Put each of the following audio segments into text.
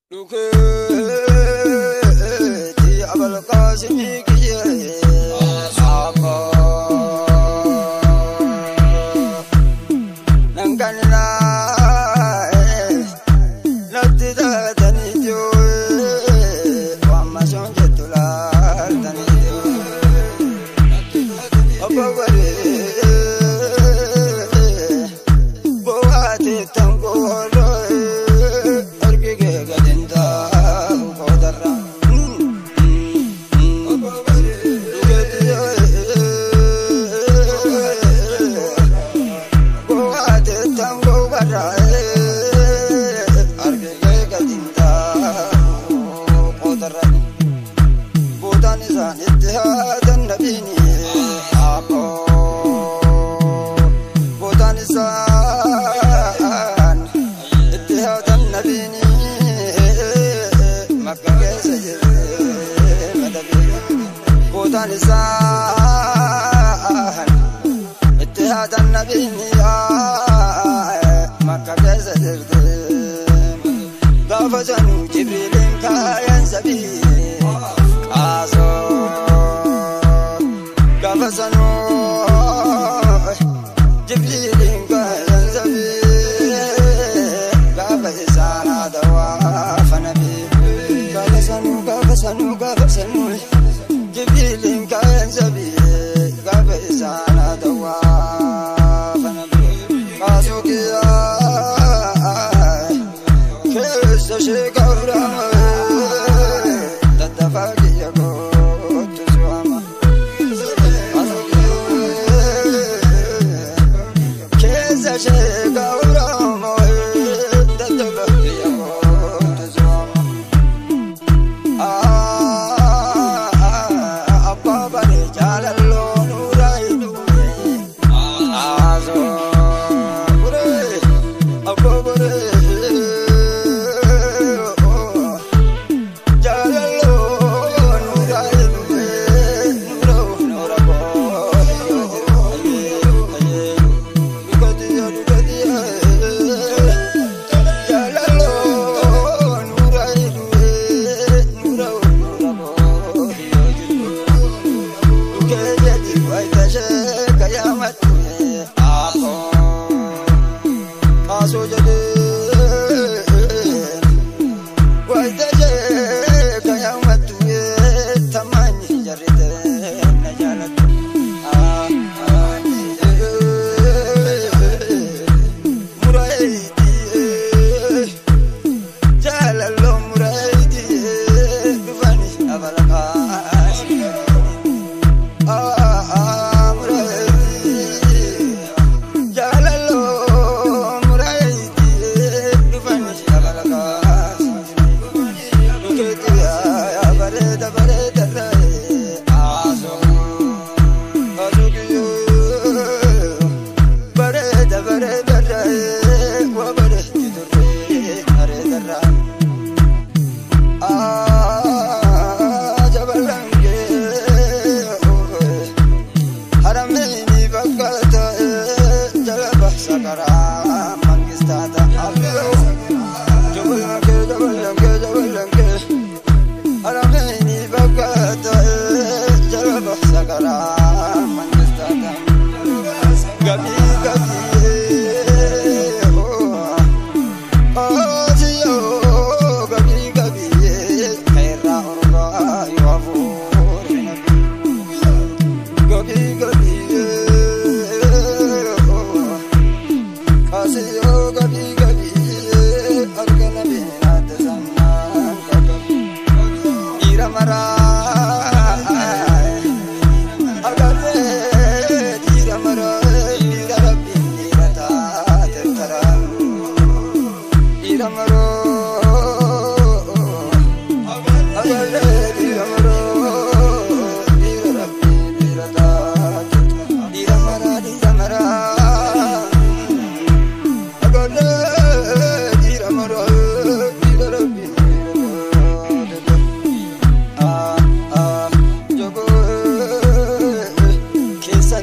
Dukeeti abalqaasimii kiyyee saaqoo nanganinaa natti taatanii jiruun wamma soon jettu laaltanii jiruun obbo Baree boo'aatee tangooroo argigee gadin taa'u kootarra. Boo'aatee tangoo barraa'ee argigee gadin taa'u kootarra. Bootaan isaanitti haatan nabiini haaqoo. Bootaan isaan itti haatan nabiini makka keessa jiree madabiini. Bootaan isaan itti haatan nabiini makka keessa jiree. Gaafa sanuu jibriiliin kaayan sabii qaasoo. Gaafa sanuu jibriiliin kaayan sabii gaafa isaan haadha waafa nabii. Gaafa sanuu gaafa sanuu gaafa sanuu jibriiliin kaayan sabii gaafa isaan haadha waafa nabii. Qaasoo kiyyaa keessa ishee gabraa tattafaa kiyya kootu su'ama. Keessa ishee gabraa tattafaa kiyya kootu su'ama. Abbaa baree jaalalloo nuuraa hidhuun haasoo buree abbaa baree. Kaasoo jedhee Waitaje kaya matuye tamani jarite na jalatu ah ah muraidi jalalo muraidi bifani abalakas ah ah muraidi jalalo muraidi bifani abalakas Sakara mangistata abdul Jabalanke, jabalanke, jabalanke. Alameni bakata jalaba sakara mangistata. Gabi gabi oh asiyo gabi gabi kaira orba yafu gabi gabi oh asiyo gabi gabi argana binata zaman gabi ira mara agare ira mara ira rabbi ira ta tara ira maro agare ira maro ira rabbi ira ta ira mara ira mara agare ira maro ira rabbi ah ah jogo keessan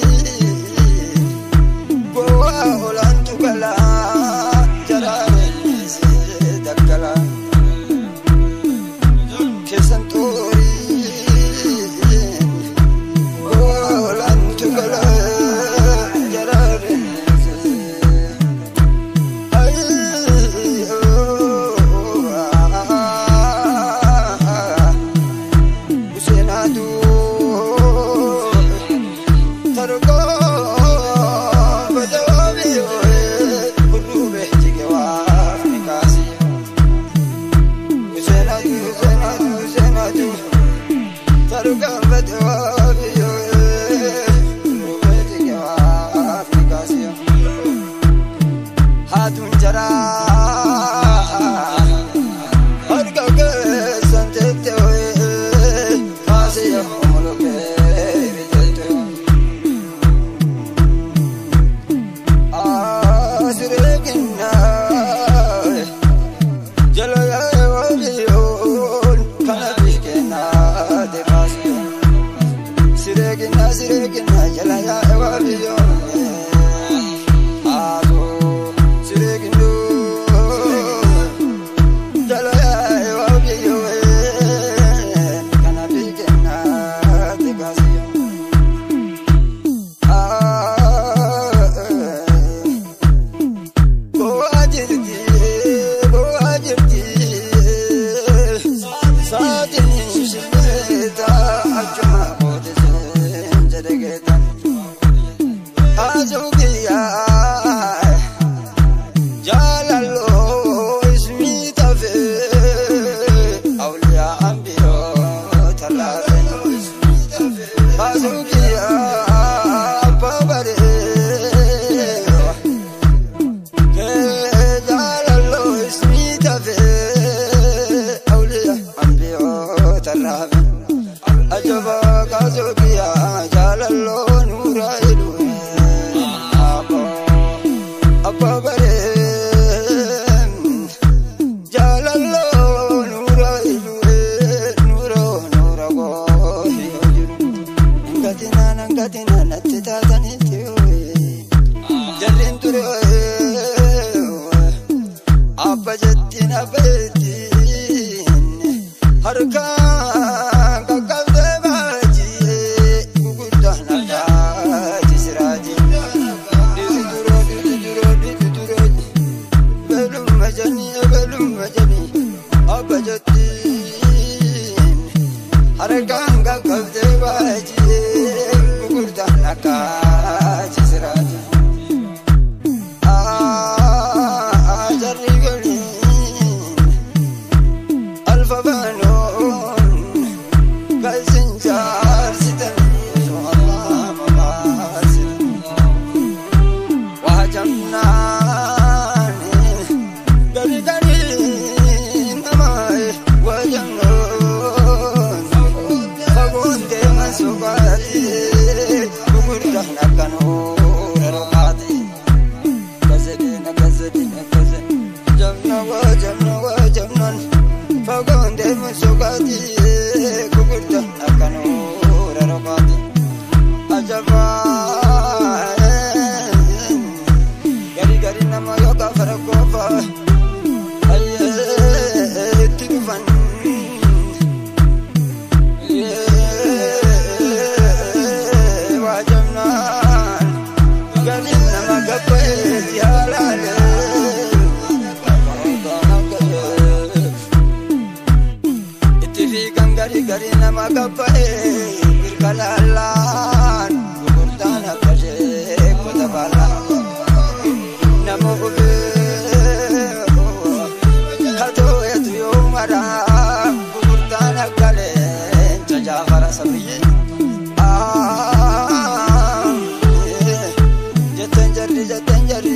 xurii goa olaantu galaa jaraare abba jettiin abba jettiin harkaan qaqqabdee baajii gurguddaan akkaati siraatii. Dhiti duroo dhiti duroo dhiti duroo belumma janii belumma janii abba jettiin harkaan qaqqabdee baajii gurguddaan akkaati siraatii. Gari nama kapae, irkalalan, gurgurtaan akka ishee kota bal'aa. Nama hubee katoo eetu yoo maraa gurgurtaan akka leenca jaafara sabiyyee. Jetteen jarri jetteen jarri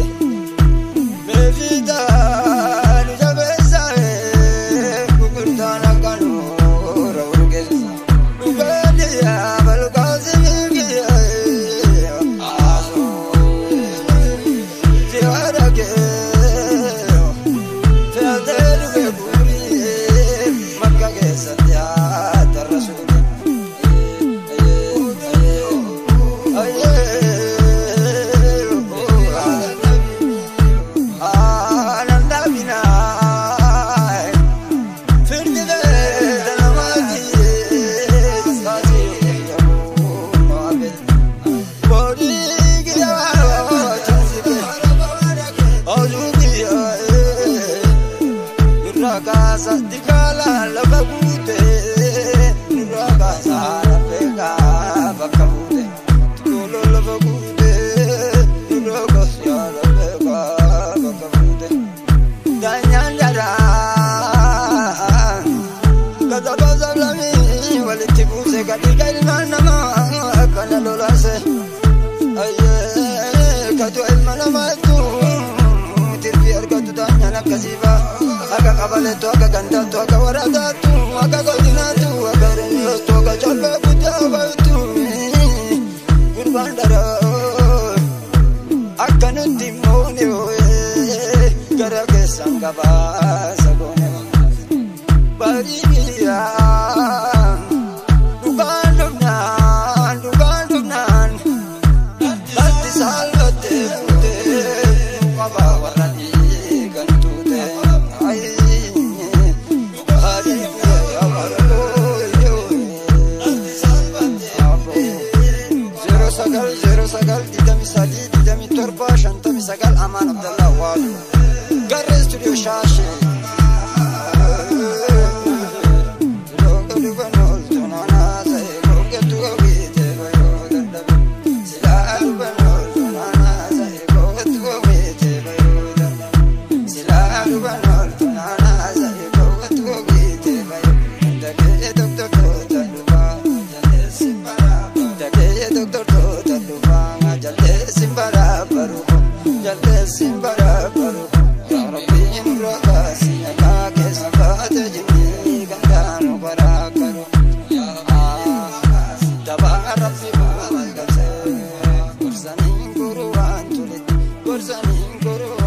meefiidhaan jabeessaa gurgurtaan akka nuura urgeessa. Dhugaadhiyaa balkaasi miigiyaa ziyaara kee fe'atee dhufe guurii makka keessatti haatarra suuqe. Kasa dikala lafa guute, nurra kasa lafeeka bakka buute, tolo lafa guute, nurra kasa lafeeka bakka buute. Daanyaan jaraa, kata kasa lamii walitti buuse kadhiiga ilmaan namaa akkana lolaase. Ayyee katu ilma namaatu tirfi argatu daanyaan akkasiifa. Akka qabalettu akka gandaattu akka waraataattu akka godinaattu akka reeyyoottu akka callee guddaa baay'attu gurbaan daroo akka nutti moone gara keessan gabaasa goone baadiyyaa dhugaan dhufnaan dhugaan dhufnaan latti saalbattee fuutee qabaa warra dhiigan tuute. sagal zero sagal digdami sadii digdami torba shantami sagal amaan abdallah waadu garee studio shaashe Gorsaniin guruu waan turetti gorsaniin guruu